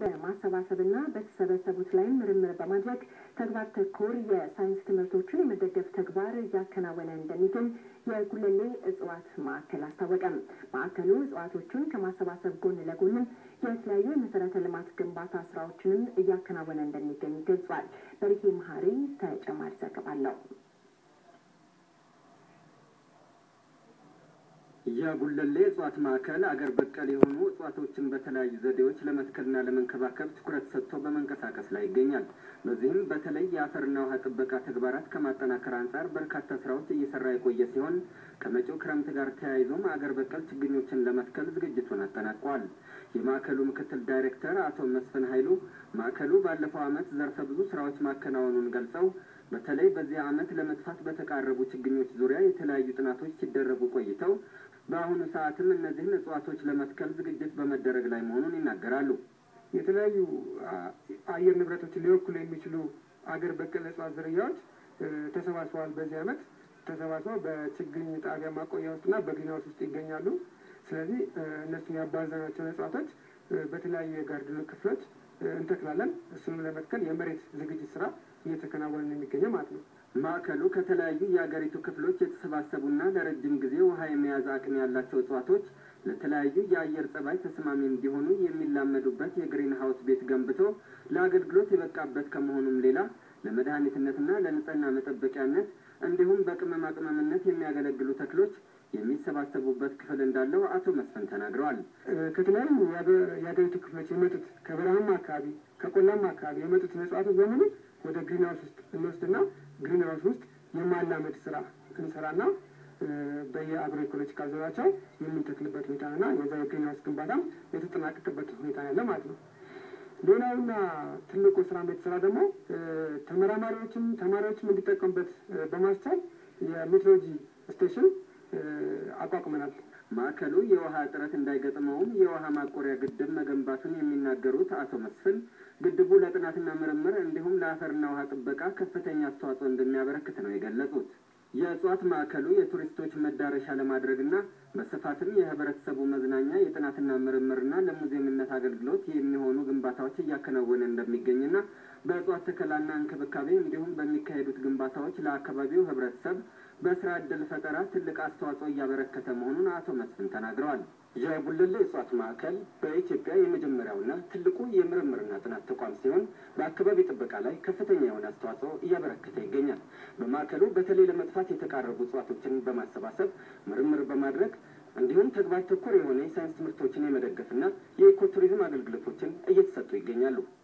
በማሰባሰብና በተሰበሰቡት ላይ ምርምር በማድረግ ተግባር ተኮር የሳይንስ ትምህርቶችን የመደገፍ ተግባር እያከናወነ እንደሚገኝ የጉለሌ እጽዋት ማዕከል አስታወቀም። ማዕከሉ እጽዋቶቹን ከማሰባሰብ ጎን ለጎንም የተለያዩ የመሰረተ ልማት ግንባታ ስራዎችንም እያከናወነ እንደሚገኝ ገልጿል። በሪኬ መሀሪ ተጨማሪ ዘገባ አለው። የጉለሌ እጽዋት ማዕከል አገር በቀል የሆኑ እጽዋቶችን በተለያዩ ዘዴዎች ለመትከልና ለመንከባከብ ትኩረት ሰጥቶ በመንቀሳቀስ ላይ ይገኛል። በዚህም በተለይ የአፈርና ውሃ ጥበቃ ተግባራት ከማጠናከር አንጻር በርካታ ስራዎች እየሰራ የቆየ ሲሆን ከመጪው ክረምት ጋር ተያይዞም አገር በቀል ችግኞችን ለመትከል ዝግጅቱን አጠናቋል። የማዕከሉ ምክትል ዳይሬክተር አቶ መስፍን ኃይሉ ማዕከሉ ባለፈው ዓመት ዘርፈ ብዙ ስራዎች ማከናወኑን ገልጸው በተለይ በዚህ ዓመት ለመጥፋት በተቃረቡ ችግኞች ዙሪያ የተለያዩ ጥናቶች ሲደረጉ ቆይተው በአሁኑ ሰዓትም እነዚህን እጽዋቶች ለመትከል ዝግጅት በመደረግ ላይ መሆኑን ይናገራሉ። የተለያዩ አየር ንብረቶችን ሊወክሉ የሚችሉ አገር በቀል እጽዋት ዝርያዎች ተሰባስበዋል። በዚህ ዓመት ተሰባስበው በችግኝ ጣቢያ ማቆያ ውስጥና በግሪንሃውስ ውስጥ ይገኛሉ። ስለዚህ እነሱን ያባዛናቸውን እጽዋቶች በተለያዩ የጋርድኑ ክፍሎች እንተክላለን። እሱንም ለመትከል የመሬት ዝግጅት ስራ እየተከናወነ ነው የሚገኘው ማለት ነው። ማዕከሉ ከተለያዩ የአገሪቱ ክፍሎች የተሰባሰቡና ለረጅም ጊዜ ውሃ የመያዝ አቅም ያላቸው እጽዋቶች ለተለያዩ የአየር ጸባይ ተስማሚ እንዲሆኑ የሚላመዱበት የግሪን ሀውስ ቤት ገንብቶ ለአገልግሎት የበቃበት ከመሆኑም ሌላ ለመድኃኒትነትና ለንጽህና መጠበቂያነት እንዲሁም በቅመማ ቅመምነት የሚያገለግሉ ተክሎች የሚሰባሰቡበት ክፍል እንዳለው አቶ መስፍን ተናግረዋል። ከተለያዩ የአገሪቱ ክፍሎች የመጡት ከበረሃማ አካባቢ፣ ከቆላማ አካባቢ የመጡት እጽዋቶች በሙሉ ወደ ግሪን ሀውስ ውስጥ እንወስድና ግሪን ሀውስ ውስጥ የማላመድ ስራ እንሰራና በየአግሮ ኢኮሎጂካል ዞናቸው የምንተክልበት ሁኔታና የዛ የግሪን ሀውስ ግንባታም የተጠናቀቅበት ሁኔታ ያለ ማለት ነው። ሌላውና ትልቁ ስራ የተሰራ ደግሞ ተመራማሪዎችም ተማሪዎችም እንዲጠቀሙበት በማስቻል የሜትሮሎጂ ስቴሽን አቋቁመናል። ማዕከሉ የውሃ እጥረት እንዳይገጥመውም የውሃ ማቆሪያ ግድብ መገንባቱን የሚናገሩት አቶ መስፍን ግድቡ ለጥናትና ምርምር እንዲሁም ለአፈርና ውሃ ጥበቃ ከፍተኛ አስተዋጽኦ እንደሚያበረክት ነው የገለጹት። የእጽዋት ማዕከሉ የቱሪስቶች መዳረሻ ለማድረግና በስፋትም የህብረተሰቡ መዝናኛ የጥናትና ምርምርና ለሙዚየምነት አገልግሎት የሚሆኑ ግንባታዎች እያከናወነ እንደሚገኝና በእጽዋት ተከላና እንክብካቤ እንዲሁም በሚካሄዱት ግንባታዎች ለአካባቢው ህብረተሰብ በስራ ዕድል ፈጠራ ትልቅ አስተዋጽኦ እያበረከተ መሆኑን አቶ መስፍን ተናግረዋል። የጉለሌ እጽዋት ማዕከል በኢትዮጵያ የመጀመሪያውና ትልቁ የምርምርና ጥናት ተቋም ሲሆን በአካባቢ ጥበቃ ላይ ከፍተኛ የሆነ አስተዋጽኦ እያበረከተ ይገኛል። በማዕከሉ በተለይ ለመጥፋት የተቃረቡ እጽዋቶችን በማሰባሰብ ምርምር በማድረግ እንዲሁም ተግባር ተኮር የሆነ የሳይንስ ትምህርቶችን የመደገፍና የኢኮቱሪዝም አገልግሎቶችን እየተሰጡ ይገኛሉ።